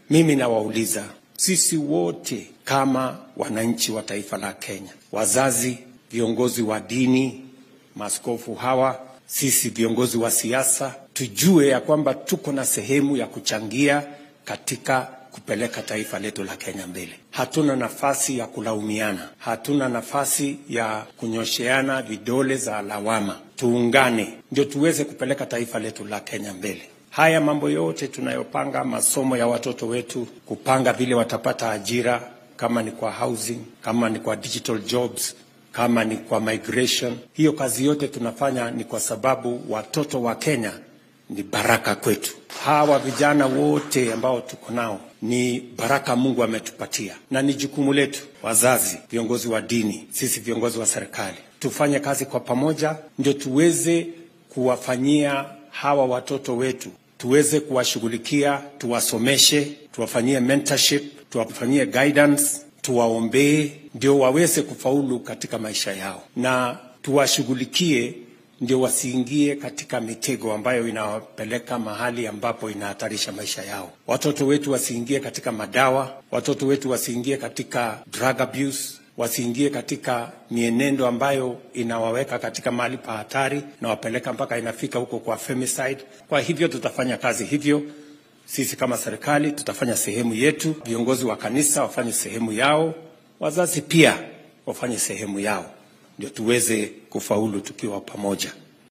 Mimi nawauliza sisi wote kama wananchi wa taifa la Kenya, wazazi, viongozi wa dini, maaskofu hawa, sisi viongozi wa siasa, tujue ya kwamba tuko na sehemu ya kuchangia katika kupeleka taifa letu la Kenya mbele. Hatuna nafasi ya kulaumiana, hatuna nafasi ya kunyosheana vidole za lawama. Tuungane ndio tuweze kupeleka taifa letu la Kenya mbele. Haya mambo yote tunayopanga, masomo ya watoto wetu, kupanga vile watapata ajira, kama ni kwa housing, kama ni kwa digital jobs, kama ni kwa migration, hiyo kazi yote tunafanya ni kwa sababu watoto wa Kenya ni baraka kwetu. Hawa vijana wote ambao tuko nao ni baraka Mungu ametupatia, na ni jukumu letu, wazazi, viongozi wa dini, sisi viongozi wa serikali, tufanye kazi kwa pamoja, ndio tuweze kuwafanyia hawa watoto wetu, tuweze kuwashughulikia, tuwasomeshe, tuwafanyie mentorship, tuwafanyie guidance, tuwaombee, ndio waweze kufaulu katika maisha yao, na tuwashughulikie ndio wasiingie katika mitego ambayo inawapeleka mahali ambapo inahatarisha maisha yao. Watoto wetu wasiingie katika madawa, watoto wetu wasiingie katika drug abuse, wasiingie katika mienendo ambayo inawaweka katika mahali pa hatari na wapeleka mpaka inafika huko kwa femicide. Kwa hivyo tutafanya kazi hivyo. Sisi kama serikali tutafanya sehemu yetu, viongozi wa kanisa wafanye sehemu yao, wazazi pia wafanye sehemu yao ndio tuweze kufaulu tukiwa pamoja.